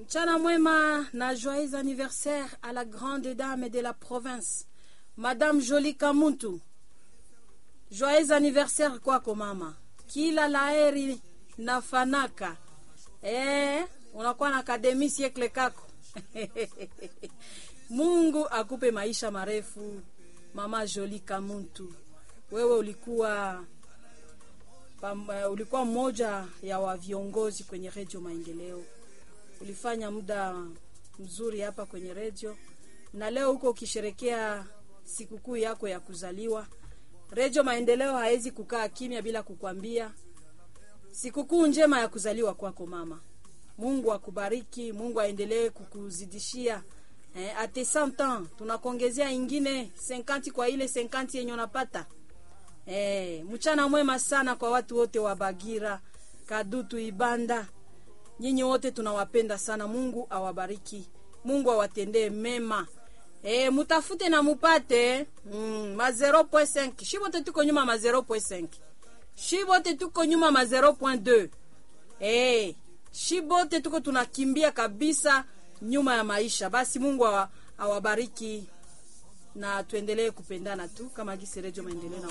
Mchana mwema na joyeux anniversaire à la grande dame de la province, Madame Jolie Kamuntu. Joyeux anniversaire kwako mama, kila laheri na fanaka. Eh, unakuwa na akademi siekle kako Mungu akupe maisha marefu, mama Jolie Kamuntu. Wewe ulikuwa pam, uh, ulikuwa mmoja ya wa viongozi kwenye redio Maendeleo. Ulifanya muda mzuri hapa kwenye redio, na leo huko ukisherekea sikukuu yako ya kuzaliwa. Redio Maendeleo hawezi kukaa kimya bila kukwambia sikukuu njema ya kuzaliwa kwako mama. Mungu akubariki, Mungu aendelee kukuzidishia eh, ate 100 ans tunakuongezea ingine 50 kwa ile 50 yenye unapata. Eh, mchana mwema sana kwa watu wote wa Bagira, Kadutu, Ibanda. Nyinyi wote tunawapenda sana. Mungu awabariki. Mungu awatendee mema. Eh, mutafute na mupate mm, ma 0.5. Shibote tuko nyuma ma 0.5. Shibote tuko nyuma ma 0.2. Eh, shibote tuko tunakimbia kabisa nyuma ya maisha. Basi Mungu awa, awabariki na tuendelee kupendana tu kama gisi Redio Maendeleo na